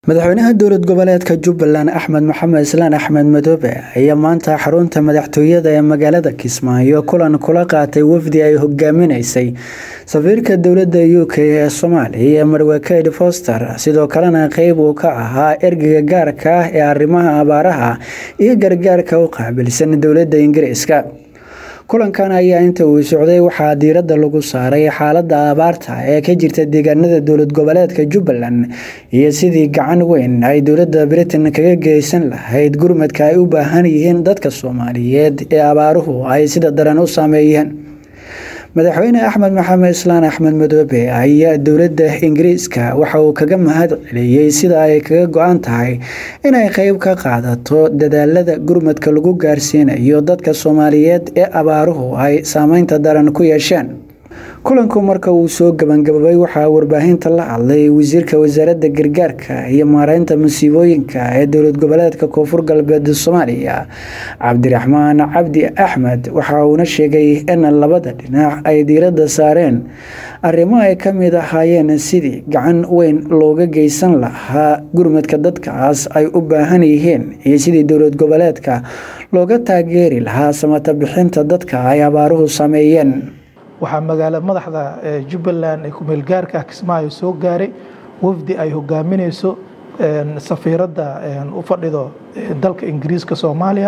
madaxweynaha dowlad goboleedka jubbaland axmed maxamed islaan axmed madoobe ayaa maanta xarunta madaxtooyada ee magaalada kismaayo kulan kula qaatay wafdi ay hogaaminaysay safiirka dowladda u k ee soomaaliya ee marwakeyd foster sidoo kalena qeyb uu ka ahaa ergeyga gaarka ah ee arrimaha abaaraha iyo gargaarka u qaabilsan dowladda ingiriiska kulankan ayaa inta uu socday waxaa diiradda lagu saaray xaaladda abaarta ee ka jirta deegaanada dowlad goboleedka jubbaland iyo sidii gacan weyn ay dowladda britain kaga geysan lahayd gurmadka ay u baahan yihiin dadka soomaaliyeed ee abaaruhu ay sida daran u saameeyeen madaxweyne axmed maxamed islaan axmed madoobe ayaa dowladda ingiriiska waxa uu kaga mahad celiyey sida ay kaga go-an tahay inay qeyb ka qaadato dadaalada gurmadka lagu gaarsiinayo dadka soomaaliyeed ee abaaruhu ay saameynta daran ku yeesheen kulanku marka uu soo gabangababay waxaa warbaahinta la hadlay wasiirka wasaaradda gargaarka iyo maareynta masiibooyinka ee dowlad goboleedka koonfur galbeed soomaaliya cabdiraxmaan cabdi axmed waxa uuna sheegay in labada dhinac ay diiradda saareen arrimo ay ka mid ahaayeen sidii gacan weyn looga geysan lahaa gurmadka dadkaas ay u baahan yihiin iyo sidii dowlad goboleedka looga taageeri lahaa samata bixinta dadka ay abaaruhu sameeyeen waxaa magaala madaxda jubbaland ee kumeelgaarka kismaayo soo gaaray wafdi ay hogaaminayso safiiradda u fadhido dalka ingiriiska soomaaliya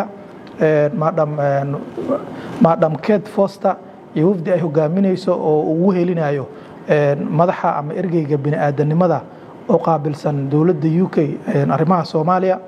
madam ket foster iyo wafdi ay hogaaminayso oo ugu helinayo madaxa ama ergeyga bini-aadanimada oo qaabilsan dowladda u k arrimaha soomaaliya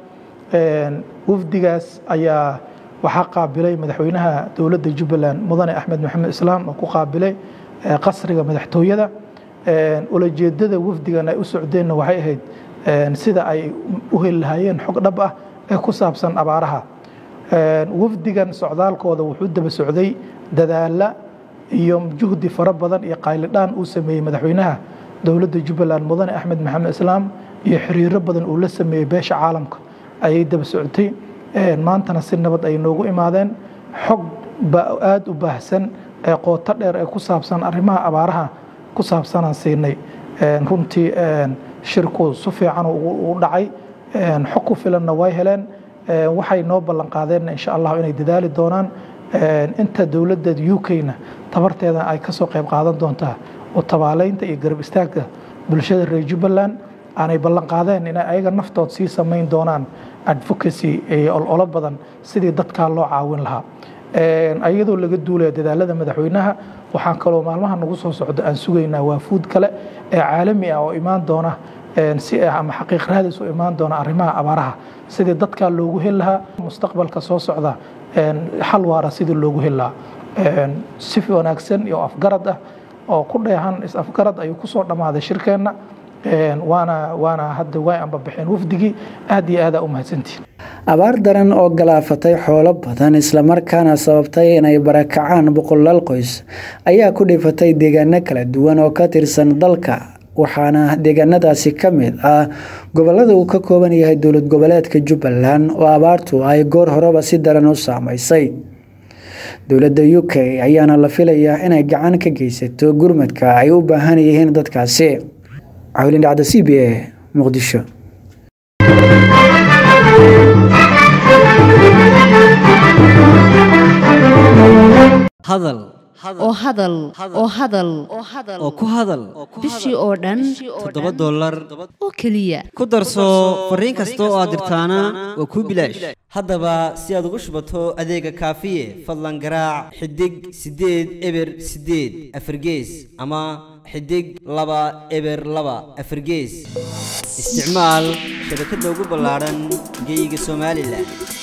wafdigaas ayaa waxaa qaabilay madaxweynaha dowladda jubbaland mudane axmed maxamed islaam oo ku qaabilay qasriga madaxtooyada ulajeedada wafdigan ay u socdeenna waxay ahayd sida ay u heli lahaayeen xog dhab ah ee ku saabsan abaaraha wafdigan socdaalkooda wuxuu daba socday dadaala iyo juhdi fara badan iyo qaylidhaan uu sameeyey madaxweynaha dowladda jubbaland mudane axmed maxamed islaam iyo xiriiro badan uu la sameeyey beesha caalamka ayay daba socotay maantana si nabad ay noogu imaadeen xog aada u baahsan ee qooto dheer ee ku saabsan arrimaha abaaraha ku saabsanaan siinay runtii shirku si fiican u dhacay xog ku filanna way heleen waxay noo ballan qaadeen insha allah inay dadaali doonaan inta dowladda u k-na tabarteeda ay kasoo qayb qaadan doontaa oo tabaaleynta iyo garab istaagka bulshada reer jubbaland aanay ballan qaadeen inay ayaga naftood sii samayn doonaan advocacy iyo ololo badan sidii dadkaa loo caawin lahaa iyadoo laga duulaya dadaalada madaxweynaha waxaan kaloo maalmaha nagu soo socdo aan sugaynaa waafuud kale ee caalami ah oo imaan doona si ama xaqiiq raadis u imaan doona arrimaha abaaraha sidii dadkaa loogu heli lahaa mustaqbalka soo socda xal waara sidii loogu heli lahaa si wanaagsan iyo afgarad ah oo ku dheehan is-afgarad ayuu kusoo dhammaaday shirkeenna waana waana hadda way anbabixeen wafdigii aad iyo aadaa u mahadsantihin abaar daran oo galaafatay xoolo badan islamarkaana sababtay inay barakacaan boqolaal qoys ayaa ku dhifatay deegaano kala duwan oo ka tirsan dalka waxaana deegaanadaasi ka mid ah gobolada uu ka kooban yahay dowlad goboleedka jubbaland oo abaartu ay goor horeba si daran u saameysay dowladda u k ayaana la filayaa inay gacan ka geysato gurmadka ay u baahan yihiin dadkaasi cawlin dhacda c b a muqdisho hadal oo hadal oo hadal oo ku hadal bishii oo dhan toddoba dollar oo keliya ku darso fariin kasta oo aad dirtaana waa kuu bilaash haddaba si aad ugu shubato adeega kaafiye fadlan garaac xidig siddeed eber siddeed afargees ama xidig laba eber laba afargees isticmaal shabakadda ugu ballaadhan geyga somalilan